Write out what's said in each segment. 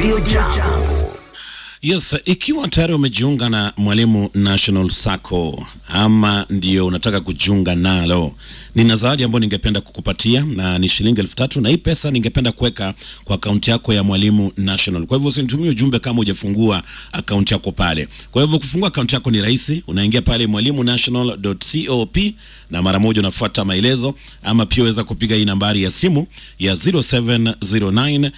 Radio Jambo. Yes, ikiwa tayari umejiunga na Mwalimu National Sacco ama ndio unataka kujiunga nalo, nina zawadi ambayo ningependa kukupatia na ni shilingi elfu tatu na hii pesa ningependa kuweka kwa akaunti yako ya Mwalimu National. Kwa hivyo usinitumie ujumbe kama hujafungua akaunti yako pale. Kwa hivyo kufungua akaunti yako ni rahisi, unaingia pale mwalimunational.cop na mara moja unafuata maelezo, ama pia weza kupiga hii nambari ya simu ya 0709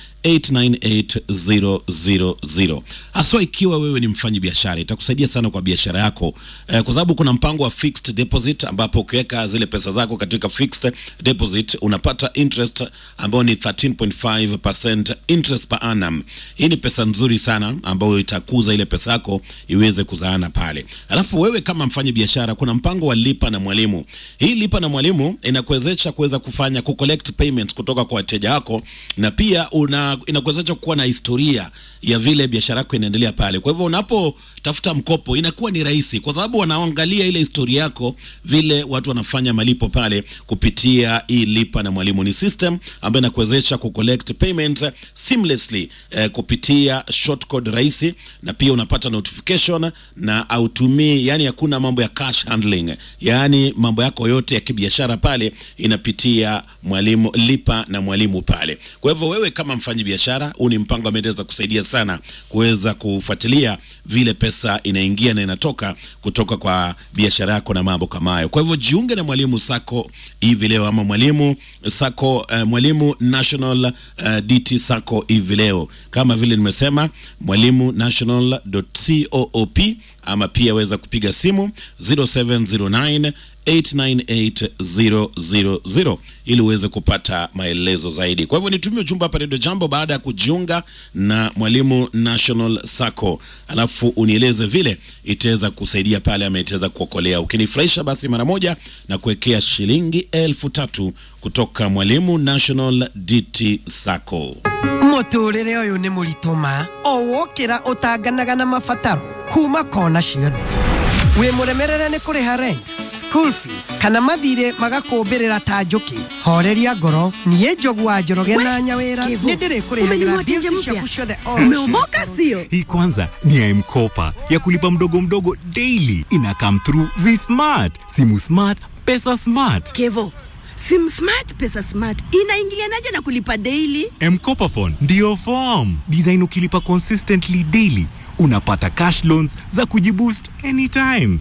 898000 haswa ikiwa wewe ni mfanyi biashara itakusaidia sana kwa biashara yako eh, kwa sababu kuna mpango wa fixed deposit ambapo ukiweka zile pesa zako katika fixed deposit unapata interest ambayo ni 13.5% interest per annum. Hii ni pesa nzuri sana ambayo itakuza ile pesa yako iweze kuzaana pale. Alafu wewe kama mfanyi biashara, kuna mpango wa lipa na mwalimu. Hii lipa na mwalimu inakuwezesha kuweza kufanya ku collect payments kutoka kwa wateja wako na pia una inakuwezesha kuwa na historia ya vile biashara yako inaendelea pale. Kwa hivyo unapotafuta mkopo inakuwa ni rahisi, kwa sababu wanaangalia ile historia yako, vile watu wanafanya malipo pale kupitia hii lipa na mwalimu. Ni system ambayo inakuwezesha ku collect payment seamlessly eh, kupitia short code rahisi, na pia unapata notification na autumii, yani hakuna mambo ya cash handling, yani mambo yako yote ya kibiashara pale inapitia mwalimu lipa na mwalimu pale. Kwa hivyo wewe kama mfanyi biashara, huu ni mpango ambao unaweza kusaidia sana kuweza kufuatilia vile pesa inaingia na inatoka kutoka kwa biashara yako na mambo kama hayo. Kwa hivyo jiunge na Mwalimu Sacco hivi leo ama Mwalimu Sacco uh, Mwalimu National uh, DT Sacco hivi leo, kama vile nimesema mwalimu national.coop, ama pia weza kupiga simu 0709 898000 ili uweze kupata maelezo zaidi. Kwa hivyo nitumie ujumbe hapa Radio Jambo baada ya kujiunga na Mwalimu National Sacco, alafu unieleze vile itaweza kusaidia pale ama itaweza kuokolea. Ukinifurahisha basi mara moja na kuwekea shilingi elfu tatu kutoka Mwalimu National DT Sacco. mũtũrĩre ũyũ nĩ mũritũ ma o wokĩra ũtanganaga na mabataro kuma kona ciothe wĩ mũremerere nĩ kũrĩha rent school fees kana mathirĩ magakũmbĩrĩra ta njũkĩ horeria ngoro niĩ njogu wa njoroge na nyawĩra Kevo, nĩ ndĩrĩ kũrĩhagĩra umenunua tenje bills mpya? ciaku ciothe o Umeomoka sio? Hii kwanza ni ya M-Kopa ya kulipa mdogo mdogo daily. Ina come through V-Smart, simu smart, pesa smart. Kevo, sim smart pesa smart inaingilianaje na kulipa daily? M-Kopa phone ndio form design. Ukilipa consistently daily unapata cash loans za kujiboost anytime.